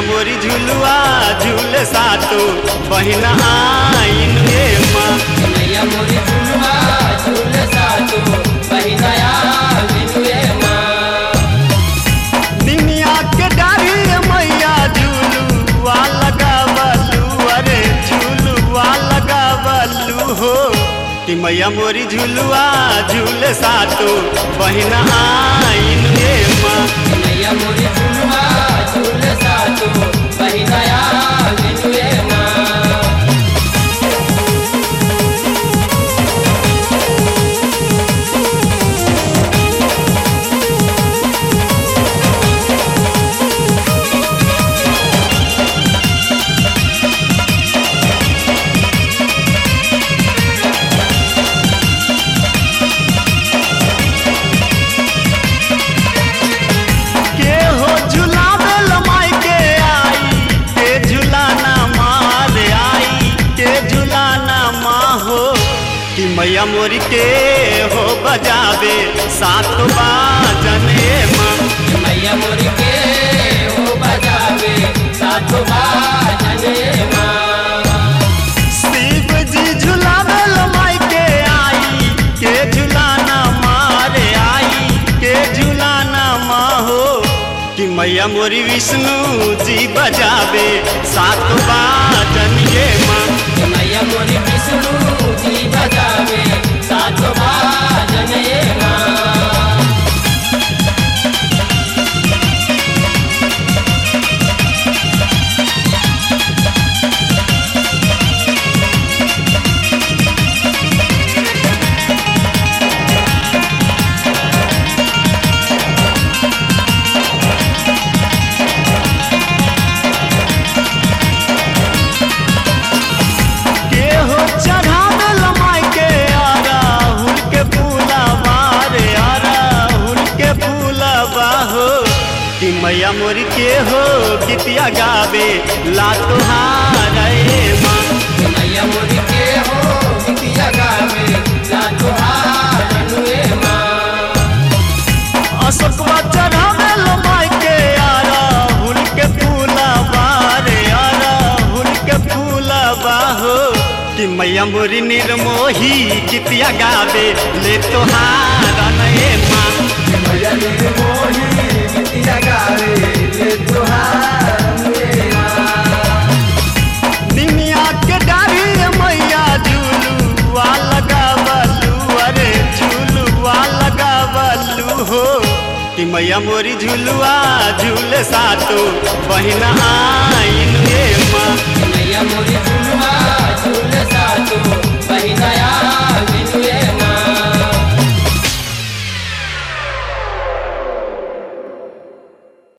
मोरी झुलुआ झूल सातो बहिन आइन रे माँ मैया मोरी झुलवा झूल सातो बहिनया बिनुए माँ निमिया के डारी मैया झुलुआ लगावलू अरे झुलुआ लगावलू हो कि मैया मोरी झुलुआ झूल सातो बहिन आइन रे माँ मैया मोरी झुलवा झूल सातो बहिनया बिनुए माँ के हो झुलावे लमाई के आई के झुलाना मार आई के झुलाना माँ हो कि मैया मोरी के हो बजावे सात बाजन ए माँ मैया मोरी के हो बजावे सातो बाजने माँ शिव जी झुलावे लमाई के आई के झुलाना मार आई के झुलाना माँ हो कि मैया मोरी विष्णु जी बजावे सात बाजन ये माँ मैया मोरी विष्णु जी बजावे सातो बाजने माँ के हो चढ़ावे लमाई के आरा हुल के फूला मारे आरा हुल के फूला बाहो कि मैया मोरी के हो गीतिया गावे ला तुहारा ए माँ मैया मोरी के हो बिटिया गावे सातो बाजने माँ अशोकवा चढ़ावे लमाई के आरा हुल के फूला मारे आरा हुल के फूला बाहो कि मैया मोरी निर्मोही गीतिया गावे ले तुहारा ए माँ मैया निर्मोही बिटिया गावे ले तुहारे निमिया के डारी मैया झूलुआ लगावलू अरे झूलुआ लगावलू हो कि मैया मोरी झुलुआ झूल सातो बहिन आ